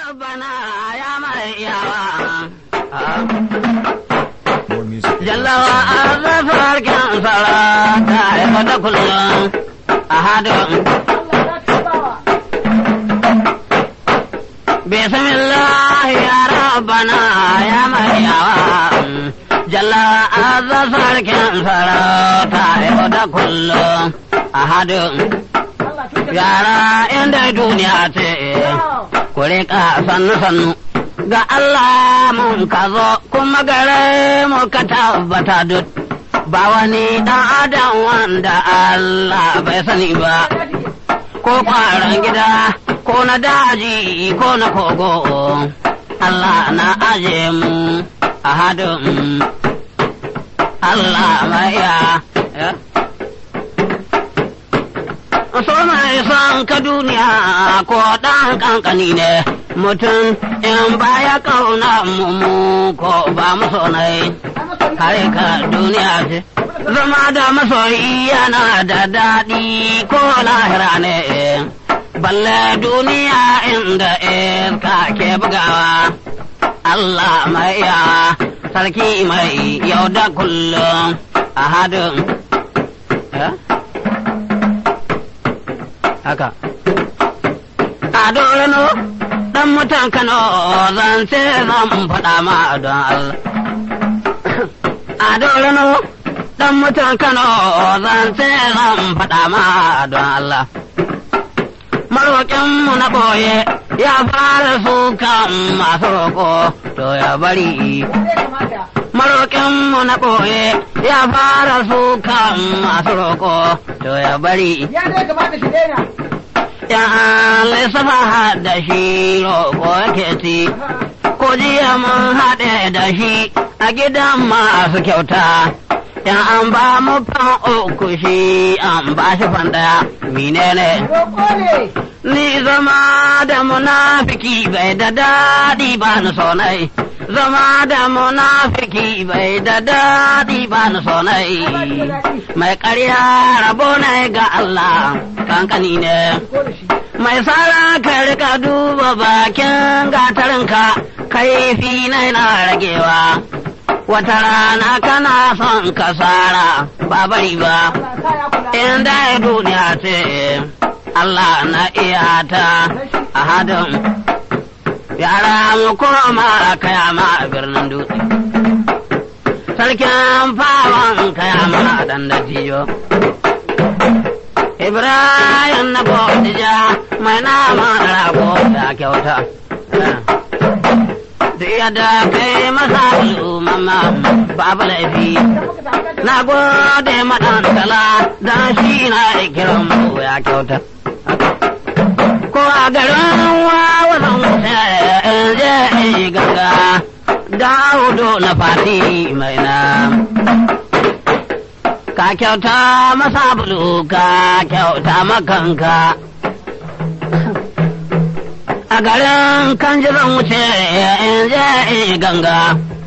rabbana ya mai yawa. More music. at Jallawa arzafar kyan sara ta haifa da kullum a hadin. Bismillah ya rabbana ya mai yawa. Jallawa arzafar kyan sara ta haifa da kullum a hadin. Yara inda duniya ce, ku riƙa sannu-sannu. Ga Allah mun ka zo kuma gare mu ka tabbata duk. Ba wani ɗan adam wanda Allah bai sani ba, ko ƙwaron gida, ko na daji, ko na kogo. Allah na aje mu a hadin Allah mai ya. so mai son ka duniya ko ɗan kankani ne mutum in baya kauna mu ko ba mu sonai kare ka duniya ce zama da masoyi yana da daɗi ko lahira ne balle duniya inda iska ke bugawa Allah mai ya sarki mai yau da kullum a hadin haka. A dorano ɗan mutan Kano zan ce zan faɗa ma don Allah. A dorano ɗan mutan Kano zan ce zan faɗa ma don Allah. Maroƙinmu na ɓoye ya fara sukan masu roƙo to ya bari. Maroƙinmu na ɓoye ya fara sukan masu roƙo to ya bari. Ya ne kamata shi daina. Ya lissafa da shi roƙo yake ci, ko jiya mun haɗe da shi a gidan masu kyauta. Ya an ba mu fan uku shi an ba shi fan ɗaya, menene? Roƙo ne. Ni zama da munafiki bai da daɗi ba ni sonai. Zama da munafiki bai da daɗi ba ni sonai. Mai ƙarya rabo ne ga Allah kankani ne. Ko da shi. Mai tsara ka rika duba bakin gatarinka kaifi na yana ragewa. Wata rana kana son ka tsara ba bari ba. Allah sa ya kula. Inda ya duniya ce Allah na iya ta a hadin yara mu koma kayama a birnin dutse. Sarkin fawon kayama a dan dattijo. Ibrahim na Bodija mai nama rago ya kyauta. Duk yadda kai masa mamma babu laifi. Na gode maɗantala don shi na kiran mu ya kyauta. Ko a garin wawa zan wuce in je in yi ganga, Dawudu na fati mai na. Ka kyauta masa bulu ka kyauta makanka. A garin kan ji zan wuce in je in yi ganga.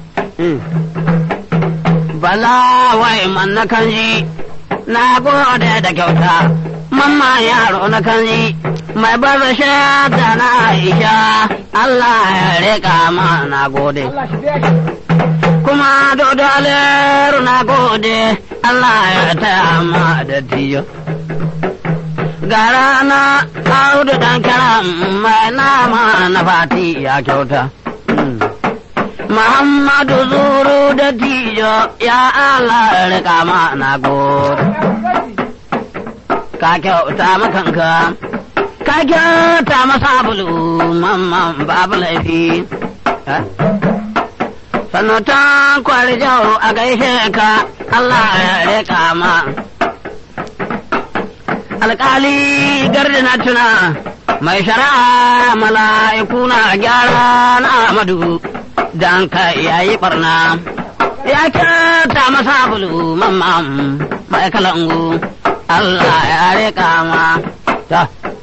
Bala wai man na kanji, na gode da kyauta, mamma yaro na kanji, mai baza shata na Aisha, Allah ya rika ma na gode. Allah shi biya shi. Kuma dodo aleru na gode, Allah ya taya ma da tiyo. Gara na audu dan kiran mai nama na fati ya kyauta. Mm. Muhammadu zuru da tijo ya Allah rika ma na gode. Ka kyauta makanka, ka kyauta masa bulu mamman babu laifi. Eh? Sannu ta kwari jau a gaishe ka Allah ya rika ma. Alƙali gardi na tuna mai shari'a mala'iku na gyara na Amadu. dan ka yayi barna ya kyauta masa bulu mamman mai kalangu Allah ya rika ma ta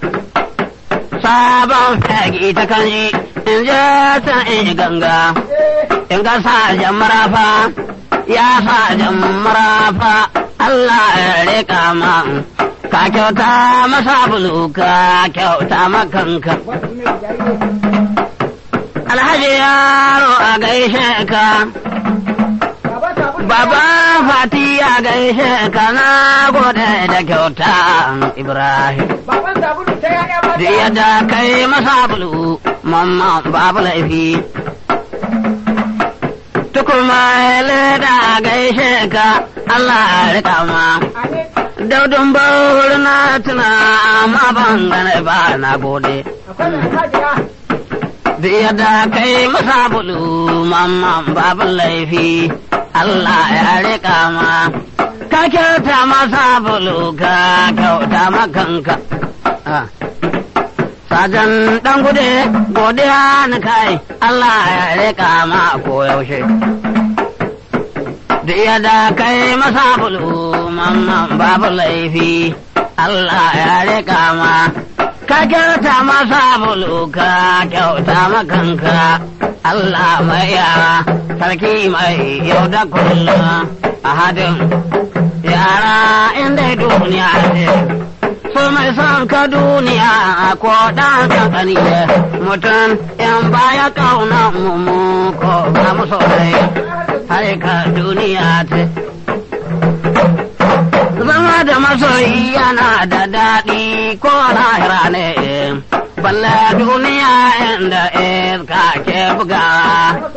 sabon fagi ta kanji in je ta in ganga in ga sajan marafa ya sajan marafa Allah ya rika ma ka kyauta masa bulu ka kyauta makanka Wasu ne da jari alhaji yaro a gaishe ka Baba sabulu. baba fati a gaishe ka na gode da kyauta ibrahim Baban sabulu ta yaya mata. da yadda kai masa bulu mamma babu laifi tukuma leda gaishe ka Allah ya rika ma Amin. daudun bauri na tuna amma ban gane ba na gode Akwai mai hajiya. da yadda kai masa bulu mamma babu laifi Allah ya rika ma ka kyauta masa bulu ka kyauta makanka Ah. Sajan ɗan gude godiya na kai Allah ya rika ma koyaushe. Da yadda kai masa bulu mamman babu laifi Allah ya rika ma. Ka kyauta masa bulu ka kyauta makanka Allah mai yara sarki mai yau da kullum a hadin yara inda duniya ce. so mai son ka duniya ko ɗan kankani ne mutum in baya kauna mu ko ba mu soyayya har ka duniya ce zama da masoyi yana da daɗi ko lahira ne balle duniya inda iska ke bugawa